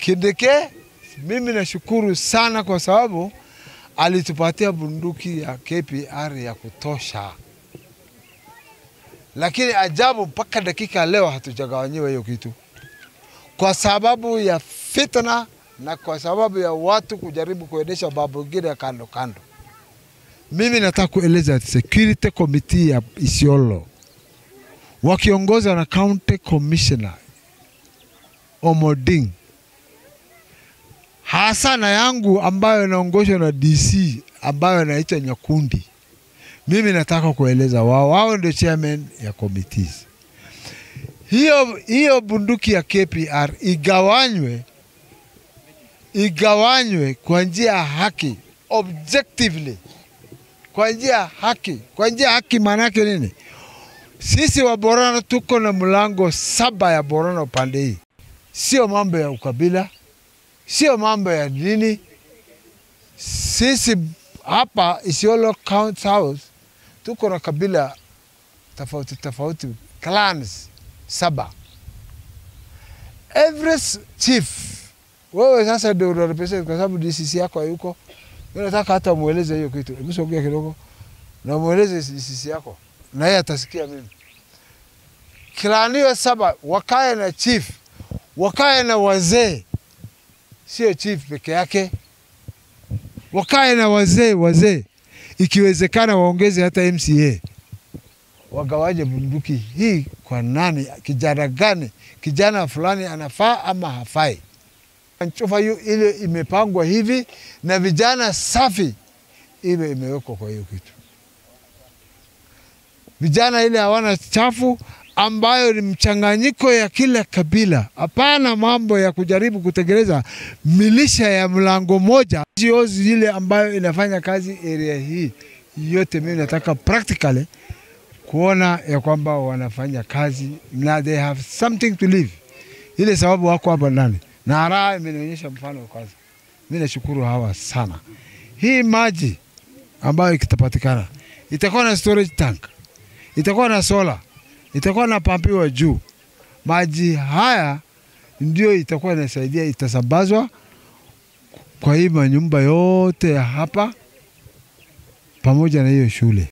Kindiki, mimi nashukuru sana kwa sababu alitupatia bunduki ya KPR ya kutosha, lakini ajabu, mpaka dakika leo hatujagawanyiwa hiyo kitu kwa sababu ya fitna na kwa sababu ya watu kujaribu kuendesha mambo ingine ya kando kando. Mimi nataka kueleza security committee ya Isiolo wakiongozwa na county commissioner Omoding, hasa na yangu ambayo inaongozwa na DC ambayo inaitwa Nyakundi. Mimi nataka kueleza wao, wao ndio chairman ya committees. Hiyo, hiyo bunduki ya KPR igawanywe igawanywe kwa njia ya haki objectively, kwa njia ya haki. Kwa njia ya haki maana yake nini? Sisi wa Borana tuko na mlango saba ya Borana upande hii, sio mambo ya ukabila, sio mambo ya dini. Sisi hapa Isiolo County House tuko na kabila tofauti tofauti, clans saba. Every s- chief wewe sasa ndio unarepresent kwa sababu DCC yako hayuko. Mimi nataka hata mueleze hiyo kitu. Hebu sogea kidogo na mueleze DCC yako, na yeye atasikia mimi. Kilanio saba wakae na chief, wakae na wazee, sio chief peke yake, wakae na wazee wazee, ikiwezekana waongeze hata MCA, wagawaje bunduki hii kwa nani, kijana gani, kijana fulani anafaa ama hafai. Nchufa hiyo ile imepangwa hivi na vijana safi, ile imewekwa kwa hiyo kitu. Vijana ile hawana chafu, ambayo ni mchanganyiko ya kila kabila. Hapana mambo ya kujaribu kutengeneza milisha ya mlango moja. NGOs ile ambayo inafanya kazi area hii yote, mimi nataka practically kuona ya kwamba wanafanya kazi na they have something to live. Ile sababu wako hapa ndani na Haraa imenionyesha mfano kwanza. Mimi nashukuru hawa sana. Hii maji ambayo ikitapatikana itakuwa na storage tank, itakuwa na sola, itakuwa na pampiwa juu. Maji haya ndio itakuwa inasaidia, itasambazwa kwa hii manyumba yote ya hapa pamoja na hiyo shule.